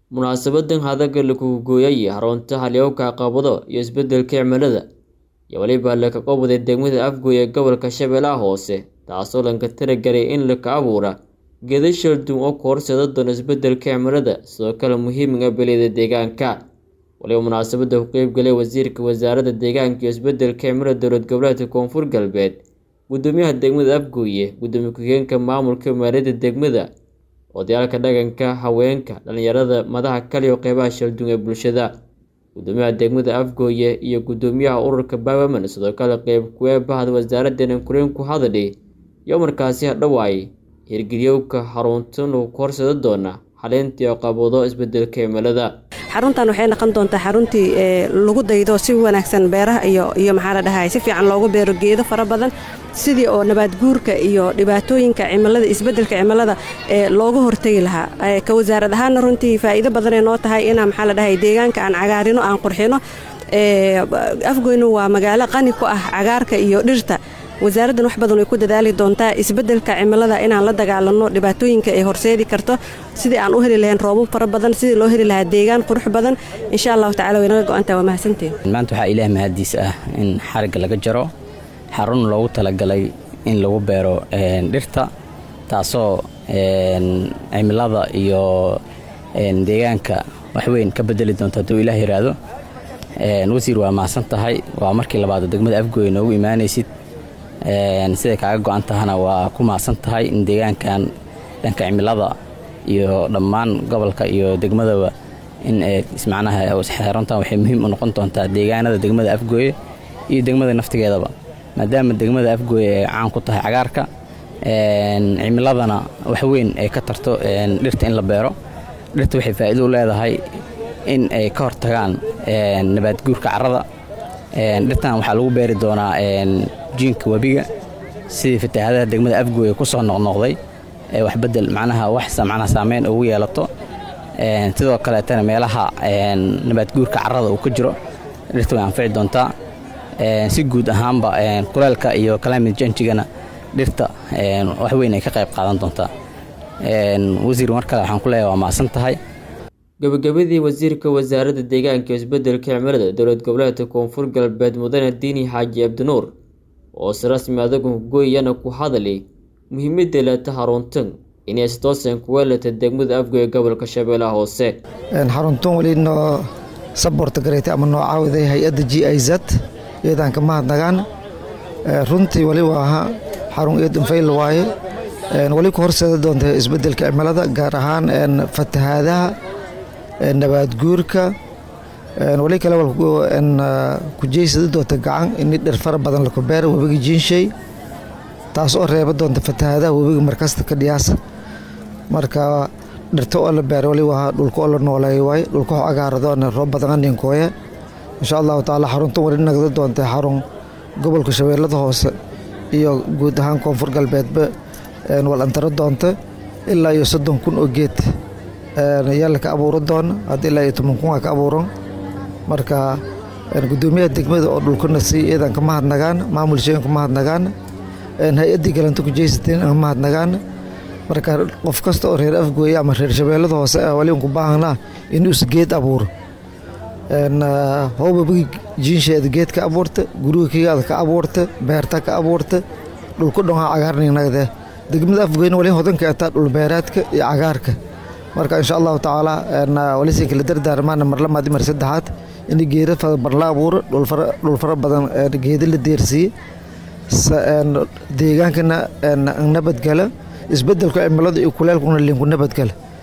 munaasabadan hadaga lagu gooyay xarunta halyowga caqabado iyo isbedelka cimilada iyo weliba laka qobday degmada afgoy ee gobolka shabeellaha hoose taasoo lanka talagelay in laka abuura geeda shalduun oo ka horseeda doona isbedelka cimilada sidoo kale muhiimiga beliyada deegaanka waliba munaasabada ku qeybgalay wasiirka wasaaradda deegaanka iyo isbedelka cimilada dowlad goboleedka koonfur galbeed gudoomiyaha degmada afgooye gudoomiye ku-xigeenka maamulka maaliyadda degmada odayaalka dhaqanka haweenka dhalinyarada madaxa kale iyo qeybaha shalduun ee bulshada gudoomiyaha degmada afgooye iyo gudoomiyaha ururka bawaman sidoo kale qeyb kuwee bahda wasaaraddeena kuleen ku hadadhay iyo markaasi hadhowaay hirgeliyowka xaruntan uu ka horseeda doona xaleynta iyo qabado isbedelka cimilada xaruntan waxay noqon doontaa xaruntii lagu daydo si wanaagsan beeraha iyo maxaa la dhahay si fiican loogu beero geedo fara badan sidii oo nabaad guurka iyo dhibaatooyinka cimilada isbedelka cimilada ee looga hortegi lahaa ka wasaarad ahaana runtii faa'iido badanay noo tahay inaan maxaa la dhahay deegaanka aan cagaarino aan qurxino afgoynu waa magaalo qani ku ah cagaarka iyo dhirta wasaaraddan wax badan way ku dadaali doontaa isbedelka cimilada inaan la dagaalano dhibaatooyinka ay horseedi karto sidii aan u heli lahayn roobab fara badan sidii loo heli lahaa deegaan qurux badan insha allahu tacala way naga go-antaa waa mahadsanteen maanta waxaa ilaah mahadiis ah in xarigga laga jaro xarun loogu talagalay in lagu beero dhirta taasoo cimilada iyo deegaanka waxweyn ka bedeli doonta hadduu ilaah yidhaahdo wasiir waa mahadsan tahay waa markii labaad degmada afgooy noogu imaanaysid siday kaaga go-an tahana waa ku mahadsan tahay in deegaankan dhanka cimilada iyo dhammaan gobolka iyo degmadaba in macnaha xaruntan waxay muhiim u noqon doontaa deegaanada degmada afgooye iyo degmada naftigeedaba maadaama degmada afgooye ay caan ku tahay cagaarka cimiladana waxweyn ay ka tarto dhirta in la beero dhirta waxay faa'iido u leedahay in ay ka hortagaan nabaadguurka carrada dhirtan waxaa lagu beeri doonaa jiinka webiga sidii fatahaadaha degmada afgooye ku soo noqnoqday ee wax bedel macnaha wax macnaha saameyn ugu yeelato sidoo kaleetana meelaha nabaadguurka carrada uu ka jiro dhirta way anfici doontaa si guud ahaanba kuleelka iyo climate changigana dhirta wax weyn ay ka qayb qaadan doontaa wasiir mar kale waxaan ku leeyahay waa mahadsan tahay gabagabadii wasiirka wasaaradda deegaanka iyo isbedelka cimilada dowlad goboleedka koonfur galbeed mudane diini xaaji abdinuur oo si rasmi adagu gooyana ku hadalay muhiimadda leeta xaruntan inay stoosan kuweelata degmada afgoy gobolka shabeellaha hoose xaruntan weli noo saborta gareetay ama noo caawiday hay-adda g i z iyadaan ka mahadnagaan runtii weli waa xarun eedan fayl waaye weli ku horseeda doonta isbedelka cimilada gaar ahaan fatahaadaha nabaad guurka weli kale ku jeysada doonta gacan in dhir fara badan laku beera webiga jiinshey taas oo reeba doonta fatahaadaha webiga markasta ka dhiyaasa marka dhirta oo la beera weli waa dhulka oo la nooleeyo waay dhulka oo agaaradoona roob badan aninkooya insha allahu tacaala xaruntan weli nagda doonta xarun gobolka shabeellada hoose iyo guud ahaan koonfur galbeedba walantaro doonta ilaa iyo soddon kun oo geed yaala ka abuuran doona hadda ilaa iyo toban kun waa ka abuuran marka gudoomiyaha degmada oo dhulkana sii iyadan ka mahadnagaan maamul sheegan ka mahadnagaan hay-addii galanta ku jeysateen ka mahadnagaan marka qof kasta oo reer afgooye ama reer shabeellada hoose ah wali ku baahanaa inuu is geed abuuro howbabagi jiinsheeda geed ka abuurta guriga kigaada ka abuurta beerta ka abuurta dhulku dhanwaa cagaarninagde degmada afgoyna wali hodanka ataa dhulbeeraadka iyo cagaarka marka insha allahu tacaala walisin kala dardaarmaana mar lamaad mar saddexaad in geeda farabar la abuuro dhul fara badan geeda la deersiiye deegaankana nabadgala isbedelka cimilada iyo kuleelkuna linku nabadgala